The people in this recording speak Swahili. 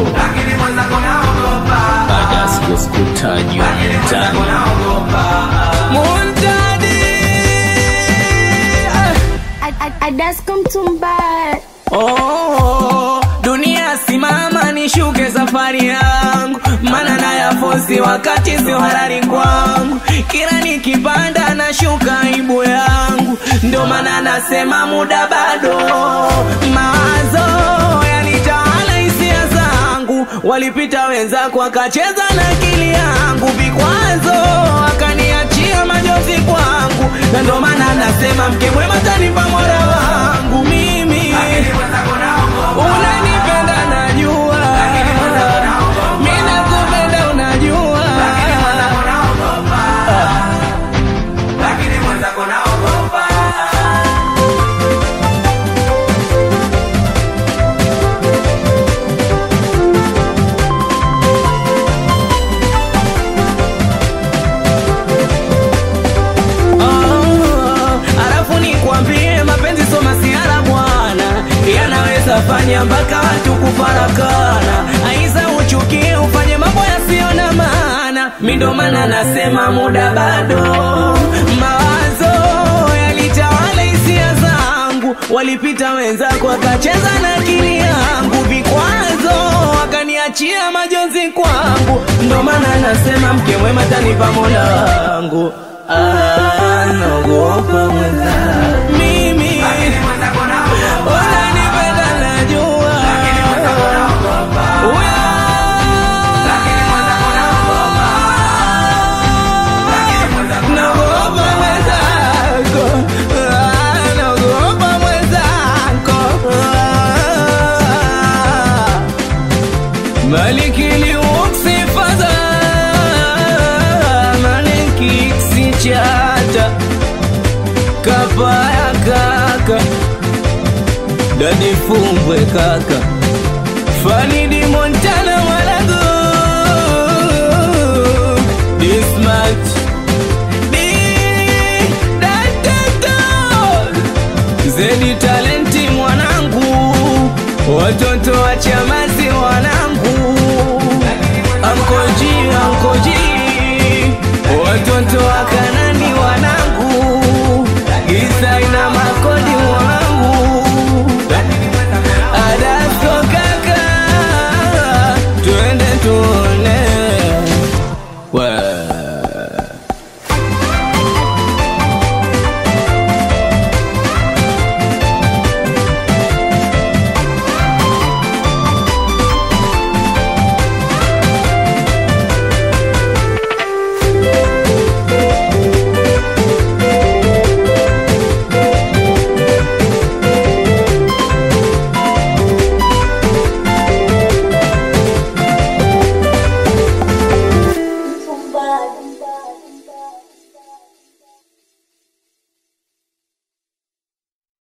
lakini mwenzako naogopa, baada ya siku sikutajwa mtaani Muntadi Adasko Mtumba Oh, dunia simama nishuke safari yangu, mana nayafosi wakati sio halali kwangu. Kila nikipanda nashuka aibu yangu, ndio maana nasema muda bado. Mawazo yanitawala hisia zangu, walipita wenzako wakacheza na akili yangu, vikwazo wakaniachia majozi kwangu, na ndio maana nasema mke mwema tanipa mola wangu mimi lakini mwenzako naogopa, unanipenda najua mi nakupenda unajua lakini mwenzako naogopa, lakini mwenzako naogopa. Oh, alafu nikwambie mapenzi so masiara bwana yanaweza fanya mpaka watu kufarakana aiza uchukie ufanye mambo yasiyo na maana mi ndo maana nasema muda bado mawazo yalitawala hisia zangu walipita wenzako wakacheza na akili yangu vikwazo wakaniachia majonzi kwangu ndo maana nasema mke mwema tanipa mola wangu Ah, naogopa mwenza mimi Lakini mwenzako naogopa, unanipenda najua lakini mwenzako naogopa, Uya, lakini mwenzako naogopa, lakini mwenzako naogopa mwenzako Ah, naogopa mwenzako Ah. Maliki liuksi fadha Maliki sichata Kapaya kaka Dadi fumbwe kaka Fani